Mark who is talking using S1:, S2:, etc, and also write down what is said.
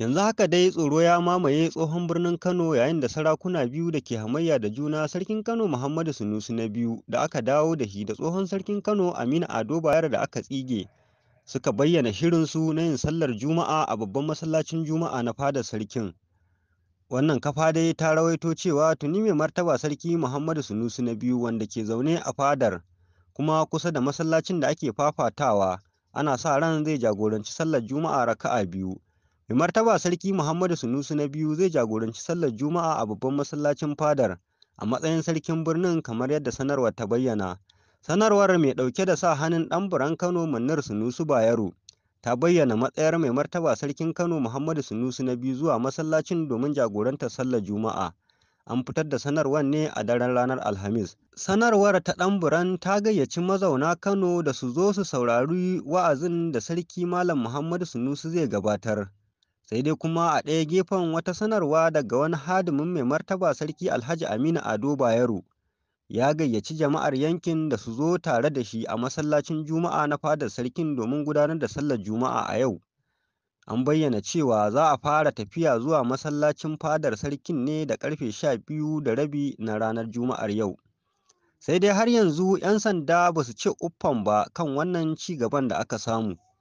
S1: Yanzu haka dai tsoro ya mamaye tsohon birnin Kano yayin da sarakuna biyu da ke hamayya da juna Sarkin Kano Muhammadu Sunusi na biyu da aka dawo da shi da tsohon Sarkin Kano Aminu Ado Bayero da aka tsige suka bayyana shirinsu na yin sallar Juma'a a babban masallacin Juma'a na fadar sarkin. Wannan kafa dai ta rawaito cewa tuni mai martaba Sarki Muhammadu Sunusi na biyu wanda ke zaune a fadar kuma kusa da masallacin da ake fafatawa ana sa ran zai jagoranci sallar Juma'a raka'a biyu. Mai martaba Sarki Muhammadu Sunusi na biyu zai jagoranci sallar Juma'a a babban masallacin fadar a matsayin sarkin birnin kamar yadda sanarwar ta bayyana. Sanarwar mai ɗauke da sa hannun ɗan buran Kano Manir Sunusi Bayero ta bayyana matsayar mai martaba Sarkin Kano Muhammadu Sunusi na biyu zuwa masallacin domin jagorantar sallar Juma'a. An fitar da sanarwar ne a daren ranar Alhamis. Sanarwar ta ɗan buran ta gayyaci mazauna Kano da su zo su saurari wa'azin da Sarki Malam Muhammadu Sunusi zai gabatar. sai dai kuma a ɗaya gefen wata sanarwa daga wani hadimin mai martaba sarki alhaji aminu ado bayero ya gayyaci jama'ar yankin da su zo tare da shi a masallacin juma'a na fadar sarkin domin gudanar da sallar juma'a a yau an bayyana cewa za a fara tafiya zuwa masallacin fadar sarkin ne da karfe sha biyu da rabi na ranar juma'ar yau sai dai har yanzu 'yan sanda ba su ce uffan ba kan wannan ci gaban da aka samu